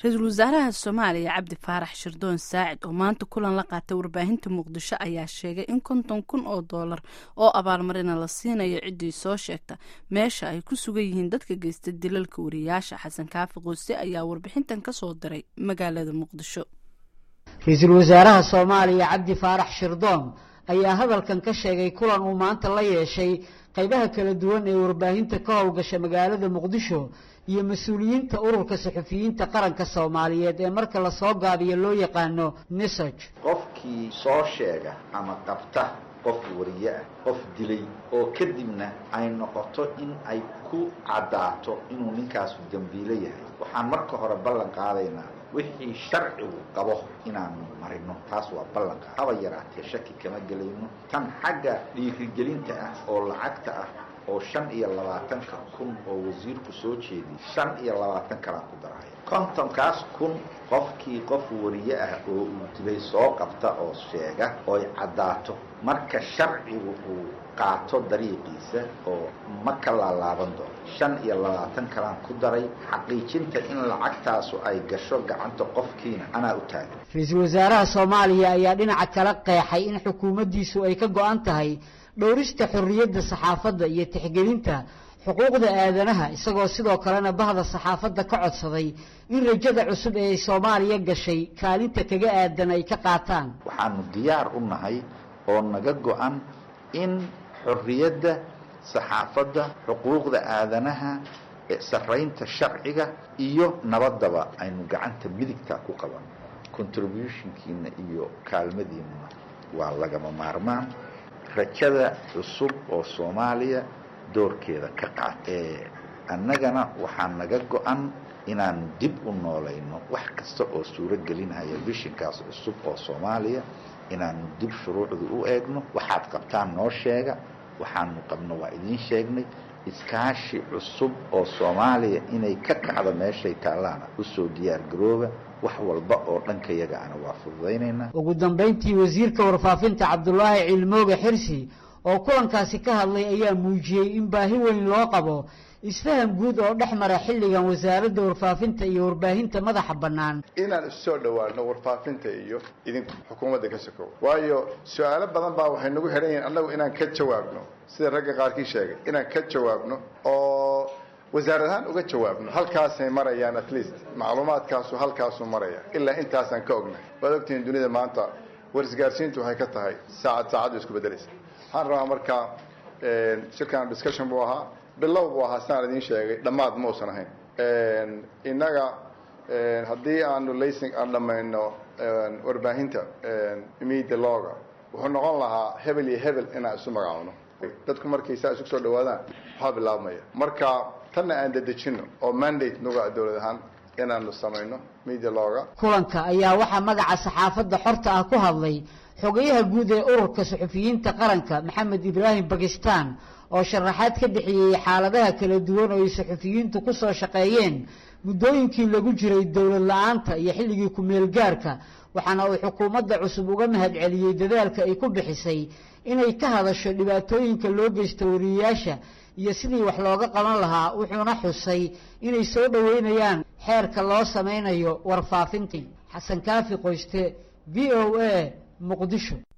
ra-iisul wasaaraha soomaaliya cabdi faarax shirdoon saacid oo maanta kulan la qaatay warbaahinta muqdisho ayaa sheegay in konton kun oo doolar oo abaalmarina la siinayo ciddii soo sheegta meesha ay ku sugan yihiin dadka geysta dilalka wariyaasha xasan kaafi qoose ayaa warbixintan ka soo diray magaalada muqdisho ra-iisul wasaaraha soomaaliya cabdi faarax shirdoon ayaa hadalkan ka sheegay kulan uu maanta la yeeshay qaybaha kala duwan ee warbaahinta ka howlgasha magaalada muqdisho iyo mas-uuliyiinta ururka saxufiyiinta qaranka soomaaliyeed ee marka lasoo gaabiyo loo yaqaano nisaj qofkii soo sheega ama qabta qof wariye ah qof dilay oo kadibna ay noqoto in ay ku caddaato inuu ninkaasu dembiilo yahay waxaan marka hore ballan qaadaynaa wixii sharcigu qabo inaanu marino taas waa ballanqa haba yaraatee shaki kama gelayno tan xagga dhiirigelinta ah oo lacagta ah oo shan iyo labaatanka kun oo wasiirku soo jeediyay shan iyo labaatan kalaan ku daraya kontonkaas kun qofkii qof wariye ah oo uu dilay soo qabta oo sheega ooy caddaato marka sharcigu uu qaato dariiqiisa oo ma ka laalaaban doono shan iyo labaatan kalaan ku daray xaqiijinta in lacagtaasu ay gasho gacanta qofkiina anaa u taagan ra-iisul wasaaraha soomaaliya ayaa dhinaca kala qeexay in xukuumaddiisu ay ka go-an tahay dhowrista xorriyadda saxaafadda iyo tixgelinta xuquuqda aadanaha isagoo sidoo kalena bahda saxaafadda ka codsaday in rajada cusub ee soomaaliya gashay kaalinta kaga aadan ay ka qaataan waxaanu diyaar u nahay oo naga go-an in xorriyadda saxaafadda xuquuqda aadanaha sarraynta sharciga iyo nabaddaba aynu gacanta midigta ku qaban contributionkiina iyo kaalmadiinuna waa lagama maarmaan rajada cusub oo soomaaliya doorkeeda ka qaat annagana waxaa naga go-an inaanu dib u noolayno wax kasta oo suuro gelinaya bishinkaas cusub oo soomaaliya inaanu dib shuruucdu u eegno waxaad qabtaan noo sheega waxaanu qabno waa idiin sheegnay iskaashi cusub oo soomaaliya inay ka kacdo meeshay taallaana usoo diyaar garooba wax walba oo dhankayaga ana waa fududaynaynaa ugu dambayntii wasiirka warfaafinta cabdulaahi cilmooge xirsi oo kulankaasi ka hadlay ayaa muujiyey in baahi weyn loo qabo isfaham guud oo dhex mara xilligan wasaaradda warfaafinta iyo warbaahinta madaxa bannaan inaan isu soo dhowaano warfaafinta iyo idinku xukuumadda ka sokow waayo su-aalo badan baa waxay nagu xidhan yihiin annagu inaan ka jawaabno sida ragga qaarkii sheegay inaan ka jawaabno oo wasaarad ahaan uga jawaabno halkaasay marayaan at least macluumaadkaasu halkaasuu maraya ilaa intaasaan ka ognahay waad ogtihiin dunida maanta warisgaarsiintu waxay ka tahay saacad saacaddu isku beddelaysa waxaan rabaa marka shirkan discussion buu ahaa bilow buu ahaa sidaan idiin sheegay dhammaad ma uusan ahayn innaga haddii aanu lasing aan dhammayno warbaahinta media loga wuxuu noqon lahaa hebel iyo hebel inaan isu magacaabno dadku markay saa isu soo dhawaadaan waxaa bilaabmaya marka tanna aan dedejino oo mandate nuga dowlad ahaan inaanu samayno media loga kulanka ayaa waxaa magaca saxaafadda xorta ah ku hadlay xogayaha guud ee ururka suxufiyiinta qaranka maxamed ibraahim bakistan oo sharaxaad ka bixiyey xaaladaha kala duwan oo ay suxufiyiintu ku soo shaqeeyeen muddooyinkii lagu jiray dowlad la-aanta iyo xilligii ku-meel gaarka waxaana uu xukuumadda cusub uga mahad celiyey dadaalka ay ku bixisay inay ka hadasho dhibaatooyinka loo geysta wariyayaasha iyo sidii wax looga qaban lahaa wuxuuna xusay inay soo dhoweynayaan xeerka loo samaynayo warfaafintii xasan kaafi qoyste v o a muqdisho